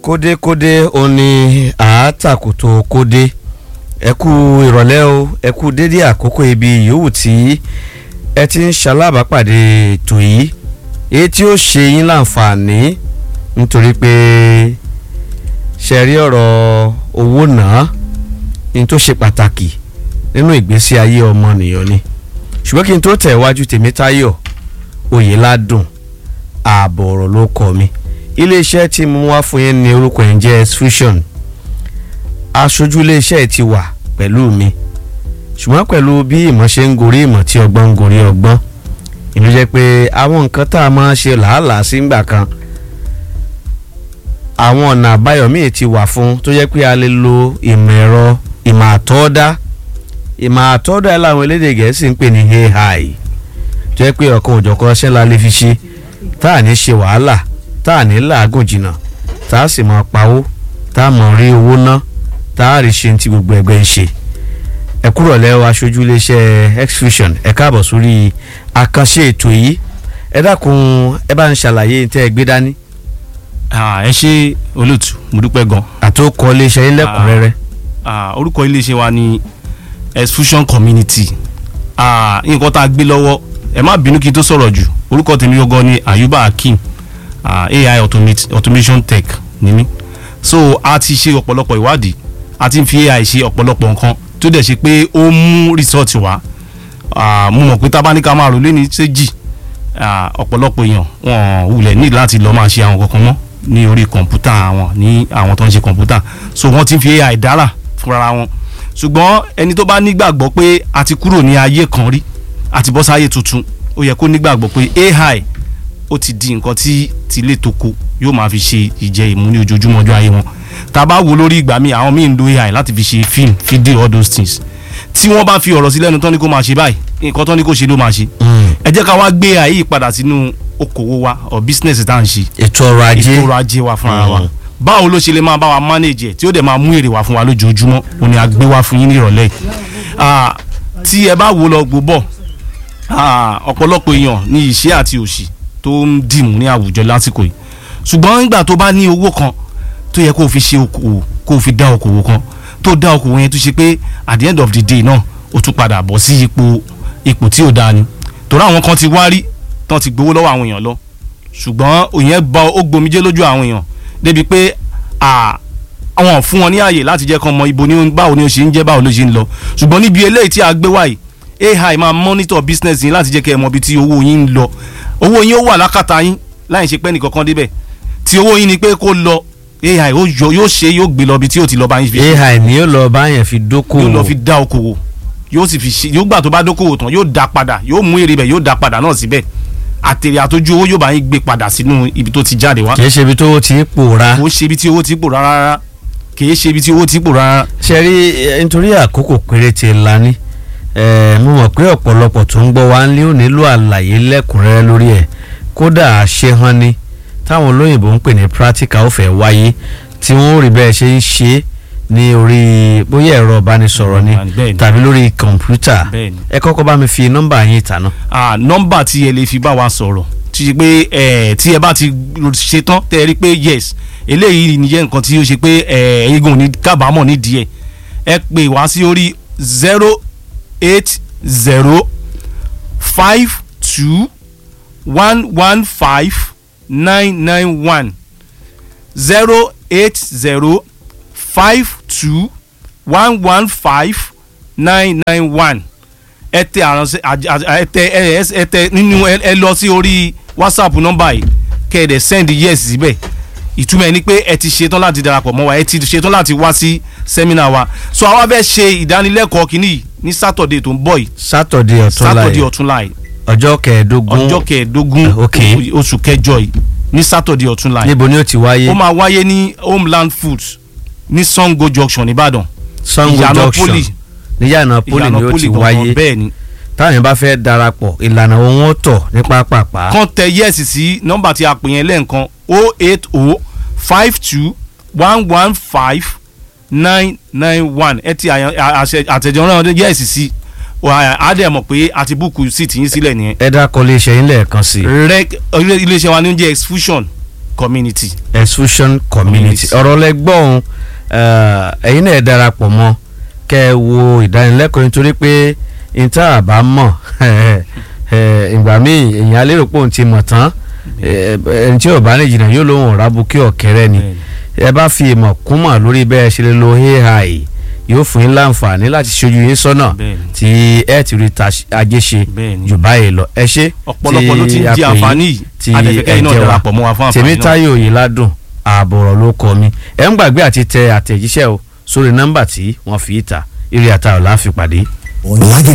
kódékódé òun ni àátàkùtò kódé ẹ kú ìrọ̀lẹ́ o ẹ kú dédé àkókò ibi yòówù tí ẹ ti ń ṣalábàápàdé ètò yìí èyí tí ó ṣe yín láǹfààní nítorí pé ṣe rí ọ̀rọ̀ owó náà ní tó ṣe pàtàkì nínú ìgbésí ayé ọmọnìyàn ni ṣùgbọ́n kí n tó tẹ̀ wájú Tèmítáyọ̀ Oyèládùn ààbọ̀ ọ̀rọ̀ ló kọ mi iléeṣẹ́ tí mo wá fún yín ní orúkọ yẹn jẹ́ Fusion aṣojú iléeṣẹ́ yìí ti wà pẹ̀lú mi ṣùgbọ́n pẹ̀lú bí ìmọ̀ ṣe ń gorí ìmọ̀ tí ọgbọ́n ń gorí ọgbọ́n ìlú jẹ́ pé àwọn nǹkan tá a máa ṣe làálàá sí ńgbà kan àwọn ọ̀nà àbáyọ míì ti wà fún tó jẹ́ pé a lè lo ìmọ̀ ẹ̀rọ ìmọ̀ àtọ́dá ìmọ̀ àtọ́dá ẹ̀ láwọn elédè gẹ̀ẹ́sì ń pè ní AI tó jẹ́ pé ọ̀kan òjọ̀kan ṣẹ́ la lè fi ṣe tá à ní ṣe wàhálà tá à ní làágùn jìnnà tá a sì máa pawó tá a máa rí owó ná tá a rí ṣe ti gbogbo ẹgbẹ́ ń ṣe ẹ kúrò lẹ́wọ̀ aṣojú iléeṣẹ́ Xfusion ẹ káàbọ̀ sórí àkànṣe ètò yìí ẹ dákun ẹ bá ń ṣàlàyé tẹ́ ẹ gbé dání. ẹ ṣe olóòtú mo dúpẹ́ gan. àtòkọ iléeṣẹ́ yín lẹ́kùnrẹ́rẹ́. orúkọ iléeṣẹ́ wa ni Xfusion community nǹkan tá a gbé lọ́wọ́ ẹ má bínú kí n tó sọ̀rọ̀ jù orúkọ tèmi gangan ni Ayuba Akeem uh, AI automate, automation tech ni mí so a ti ṣe ọ̀pọ̀lọpọ̀ ìwádìí a ti ń fi AI ṣe ọ̀pọ̀lọpọ̀ nǹkan tó dẹ̀ ṣe pé ó mú result wá mo mọ̀ pé tábà ní ká máa rò lé ní séjì ọ̀pọ̀lọpọ̀ èèyàn wọn wulẹ̀ ní láti lọ́ọ́ máa ṣe àwọn kankan mọ́ ní orí kọ̀ǹpútà àwọn ní àwọn tó ń ṣe kọ̀ǹpútà so wọ́n ti ń fi AI dára fúnra wọn ṣùgbọ́n ẹni tó bá nígbàgbọ́ pé a ti kúrò ní ayé kan rí àti bọ́ sáyé tuntun ó yẹ kó nígbàgbọ́ pé AI ó ti di nǹkan tí tilé toko yóò máa fi ṣe ìjẹ ìmú ní ojoojúmọ́ ọjọ́ ayé wọn tá a bá wo lórí ìgbà míì àwọn míì ń lo AI láti fi ṣe film fídíò all those things tí wọ́n bá fi ọ̀rọ̀ sí lẹ́nu tán ní kó máa ṣe báyìí nǹkan tán ní kó ṣe ló máa ṣe ẹ jẹ́ ká wá gbé AI yìí padà sínú okòwò wa or business tá à ń ṣe ètò ọrọ̀ ajé ètò ọrọ̀ ajé wa fúnra wa báwo ló ṣe lè máa bá wa manage ẹ̀ tí ó dẹ̀ máa mú èrè wá fún wa lójoojúmọ́ òun ni a gbé wá fún yín ní ìrọ̀lẹ́ yìí tí ẹ bá wo lọ gbó bọ̀ ọ̀pọ̀lọpọ̀ èèyàn ní ìṣẹ́ àti òṣì tó ń dìmú ní àwùjọ lásìkò yìí ṣùgbọ́n nígbà tó bá ní owó kan tó yẹ kó o fi ṣe okòwò kó o fi dá okòwò kan tó dá okòwò yẹn tó ṣe pé at the end of the day náà o tún padà bọ̀ sí ipò ipò tí ò dáa ni torí àwọn kan ti wá rí tán ti gbowó lọ́wọ́ àwọn èèyàn lọ ṣùgbọ́n òyìn bá ó gbomijé lójú àwọn èèyàn débi pé àwọn fún wọn ní àyè láti jẹ́ kán mọ ibo ní báwo ni ó ṣe ń jẹ́ báwo ló ṣe ń lọ ṣùgbọ́n níbi eléyìí tí a gbé wáyìí AI máa monitor business yín láti jẹ́ kẹ́ ẹ mọ ibi tí owó yín ń lọ owó yín ó wà lákàtà yín láì ṣe pé nìkankan débẹ̀ tí owó yín ni pé kó lọ AI yóò ṣe yóò gbé lọ ibi tí yóò ti lọ bá yín fi. AI ni yóò lọ bá yẹn fi dókòwò yóò lọ fi dá okòwò yóò sì fi ṣe yóò gbà tó bá dókòwò tán yóò dá padà yóò mú èrè bẹ̀ yóò dá padà náà síbẹ̀ àtèrè àtọ́jú owó yóò bá yín gbé padà sínú ibi tó ti jáde wá. kì í ṣe ibi tó ti pòórá. kò ṣe ibi tí owó ti pòórá rárá kì í ṣe ibi tí owó ti pòórá rárá. ṣe rí nítorí àkókò péréte la ní mo mọ̀ pé ọ̀pọ̀lọpọ̀ tó ń gbọ́ wa ń lé ò nílò àlàyé lẹ́kùnrẹ́rẹ́ lórí ẹ̀ kódà àṣehàn ni táwọn olóyìnbó ń pè ní practical ó fẹ́ wáyé tí wọ́n rí bẹ́ẹ̀ ṣe ń ṣe ní orí bóyá ẹ̀rọ ìbánisọ̀rọ̀ ni tàbí lórí kọ̀ǹpútà ẹ kọ́kọ́ bá mi fi nọ́mbà yín ìtànà. nọ́mbà tí ẹ lè fi bá wa sọ̀rọ̀ tí ṣe pé tí ẹ bá ti ṣe tán tẹ́ ẹ rí pé yes eléyìí nìyẹn nǹkan tí ó ṣe pé ẹ̀ẹ́gùn ní kábàámọ̀ nídìí ẹ̀ ẹ pè wá sí orí zero eight zero five two one one five nine nine one zero eight zero five two one one five nine nine one ẹ tẹ àránṣẹ́ ẹ tẹ ẹ tẹ nínú ẹ lọ sí orí whatsapp nọ́mbà yìí kẹ́ ẹ dẹ̀ send yes síbẹ̀ ìtumọ̀ ẹ ni pé ẹ ti ṣetán láti darapọ̀ mọ́ wa ẹ ti ṣetán láti wá sí sẹ́mínà wa so àwa fẹ́ ṣe ìdánilẹ́kọ̀ọ́ kínní yìí ní sátọ̀dẹ̀ tó ń bọ̀ yìí sátọ̀dẹ̀ ọ̀túnla yìí sátọ̀dẹ̀ ọ̀túnla yìí ọjọ́ kẹẹ̀ẹ́dógún ọjọ́ kẹẹ̀ẹ́dógún oṣù kẹjọ yìí ní sátọ̀dẹ̀ ọ̀túnla yìí níbo ni ó ti wáyé ó máa wáyé ní homeland foods ní sango junction nìbàdàn sango junction níyànà poli ni ó ti wáyé bẹ́ẹ̀ ni táwọn yẹn bá fẹ́ darapọ̀ ìlànà wọn tọ̀ ní pápápá. kàn tẹ yẹ́sì sí nọ́mbà tí a pè yẹn lẹ́ẹ̀kan o eight o five two one one five nine nine one ẹ ti àtẹ̀jọ́ náà yẹ́sì sí a dẹ̀ mọ̀ pé a ti búùkù síìtì yín sílẹ̀ nìyẹn. ẹ dákọ̀ iléeṣẹ́ yín lẹ́ẹ̀kan sí. rec iléeṣẹ́ wa ní oúnjẹ exfusion community. exfusion community Community. ọ̀rọ̀ lẹ́gbọ̀n ẹ̀yin náà ẹ darapọ̀ mọ́ kẹ́ ẹ wo ìdánilẹ́kọ̀ọ́ nítorí pé níta àbá mọ̀ ìgbà míì èèyàn alérò pé òun ti mọ̀ tán eh, ẹni tí ò bá ní jìnnà yóò lóhùn ọ̀rá bukí ọ̀kẹ́rẹ́ ni ẹ bá fi ìmọ̀ kún mọ̀ lórí bẹ́ẹ̀ ṣe lè lo ai yóò fún yín láǹfààní láti ṣojú yín sọ́nà Bẹ́ẹ̀ni. tí ẹ ti rí ta ajé ṣe Bẹ́ẹ̀ni. jù báyìí lọ ẹ ṣe ọ̀pọ̀lọpọ̀ ló ti ń a di pè yín, àǹfààní yìí tí adẹ̀fẹ̀kẹ́ ẹ iná jẹ́ wa. darapọ̀ mọ́ wa fún àǹfààní náà. tèmítáyò yìí ládùn ààbọ̀rọ̀ ló kọ mi ẹ ń gbàgbé àti tẹ àtẹ̀jíṣẹ́ o sórí nọ́mbà tí wọ́n fi í ta eré àtàwọn láàfin pàdé. Lagelu